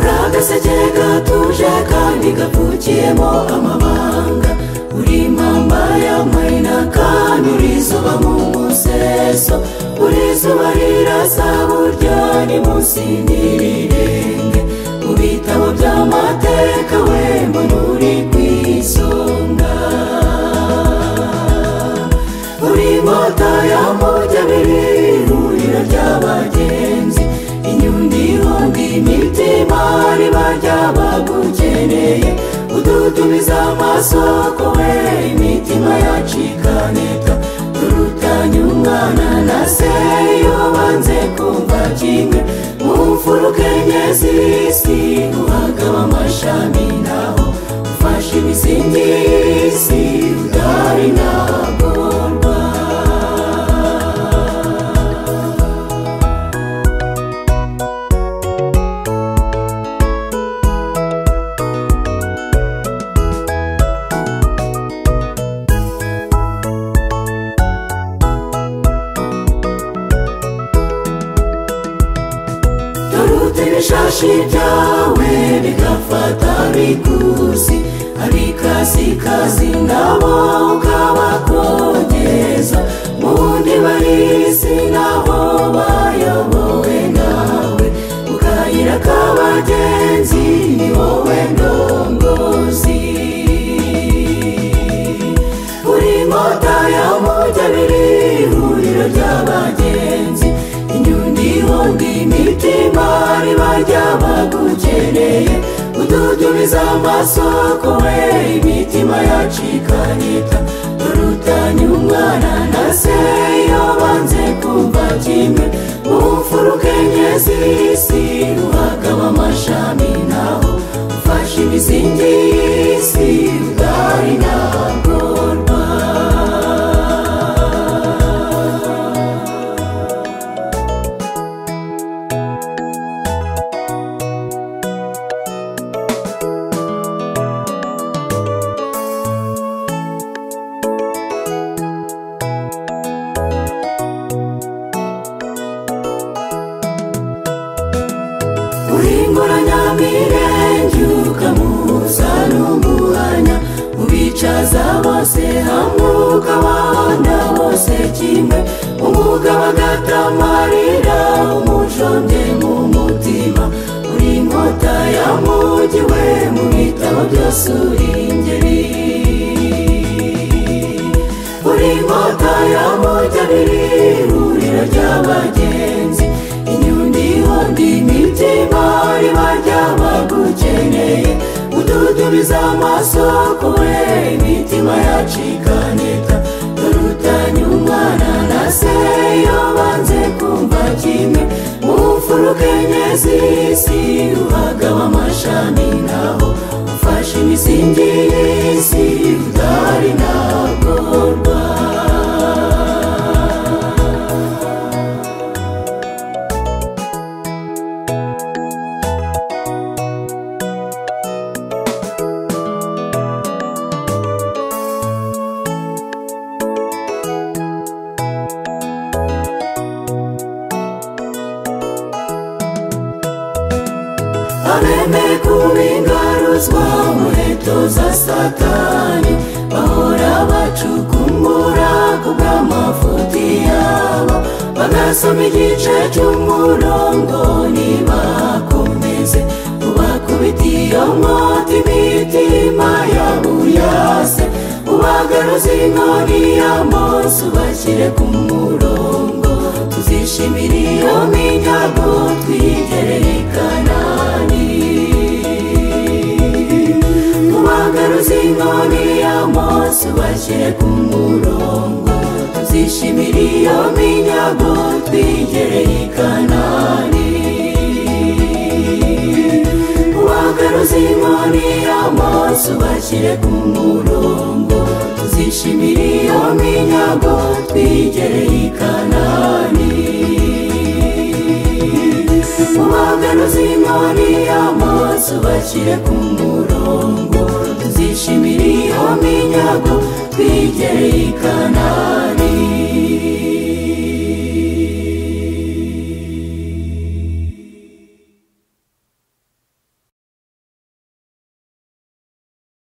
agaseke gatuje kandi gapfukiyemo amabanga uri impamba y'amahina kandi uri izuba mu museso uri izuba rirasa burya ni munsi n'irirenge mu bitabo by'amateka we mbona uri ku isonga uri inkota y'amujyabiri ihuriro ry'abagenzi inyundi ihonda imitima riba ry'abagukeneye udutumiza amasoko we imitima yacikaneta turutanye umwana na se iyo banze kumva kimwe mu mfuruka enye z'isi uhagaba amashami naho ufashe imisingi y'isi udahari ntagorwa Dorute ibishashi byawe bigafata bikuzi abikasikazi nabo ukabakongeza mu wundi barisi nabo bayobowe nawe mu kayira k'abagenzi ni wowe ndongozi uri inkota y'amujyabiri ihuriro ry'abagenzi inyundi ihonda imitima riba ry'abagukeneye ududubiza amasoko we imitima yacikanita turutanye umwana na se iyo banze kumva kimwe mu mfuruka enye z'isi uhagaba amashami naho ufashe imisingi y'isi udahari ntagorwa urimbura nyamirenge ukamuza n'umuhanya ubicaza bose hamwe ukabahonda bose kimwe umugabo agatamarira umujombye mu mutima uri inkota yamugi we mu bitabo byose uri ingeri uri inkota yamugi abiri ihuriro ry'abagenzi inyundi ihonda imitima riba ry'abagukeneye ududubiza amasoko we imitima yacikaneta turutanye umwana na se iyo banze kumva kimwe mu mfuruka enye z'isi uhagaba amashami naho ufashe imisingi y'isi udahari ntagorwa abemeye kuba ingaruzwa muheto za satani bahora bacukumbura ku bw'amafuti yabo bagasoma igice cy'umurongo ntibakomeze ubakubita iyo nkota imitima yabo yase ubagaruza inkoni y'amose ubashyire ku murongo tuzishimira iyo minyago twigereye i kanani ubagaruza inkoni y'amose ubashyire ku murongo tuzishimira iyo minyago twigereye i kanani ubagaruza inkoni y'amose ubashyire ku murongo tuzishimira iyo minyago twigereye i kanani ubagaruza inkoni y'amose ubashyire ku murongo tuzishimira iyo minyago twigereye i kanani